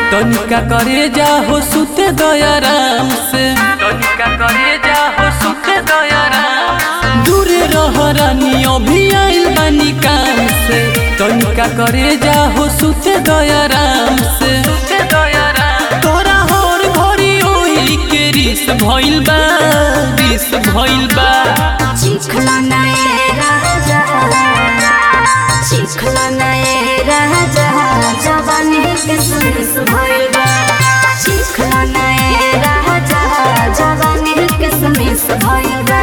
तनिका करे जा हो सुते दयाराम से तनिका करे जा हो सुते दयाराम दूरे रह रानी अभी आइल बानी काम से तनिका करे जा हो सुते दयाराम से सुते दयाराम तोरा हर घड़ी ओही के रिस भइल बा रिस भइल बा चिखला नए राजा चिखला नए राजा जवानी किसमिस भइल बा चिखला नए राजा जवानी किसमिस भइल बा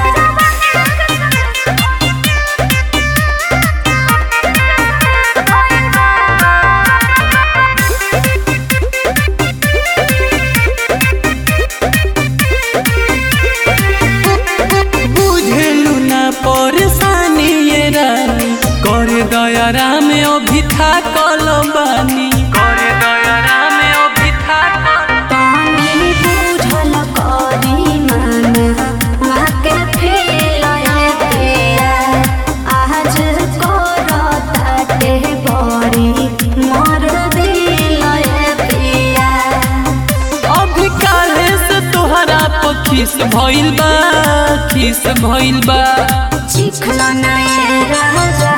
बुझेलु ना परेशानी ये रानी करे दयारा में अभी था बानी करे दयारा में अभी था पानी बुझल करी मन वाके फेलए पिया आज करताटे बड़ी मोर दिलए पिया अभी काहे से तोहरा पखीस भइल बा खीस भइल बा चिखला नए राजा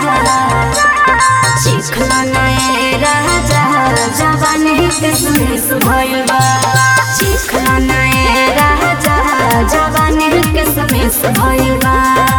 चिखला नए राजा जवानी किसमिस भइल बा चिखला नए राजा जवानी किसमिस भइल बा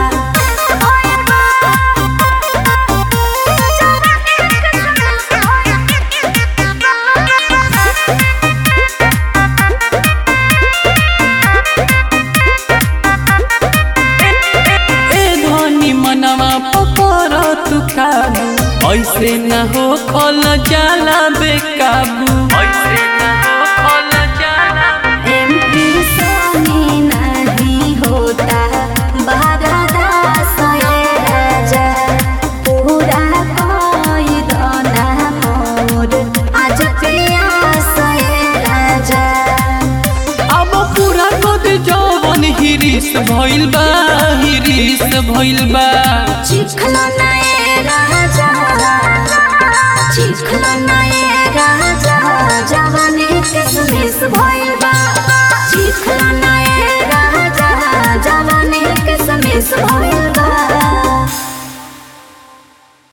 ए धनी मनवा पकड़ तू काबू ऐसे न हो खल जाला बेकाबू ऐसे न हो खल जाला एमपी सोनी नहीं होता बारादास ये राजा पूरा कोई दोना मोर आज प्यास ये राजा अब पूरा कद जवन हिरिस भइल बा हिरिस भइल बा चिखला नए राजा चिखला नए राजा जवानी किसमिस भइल बा चिखला नए राजा जवानी किसमिस भइल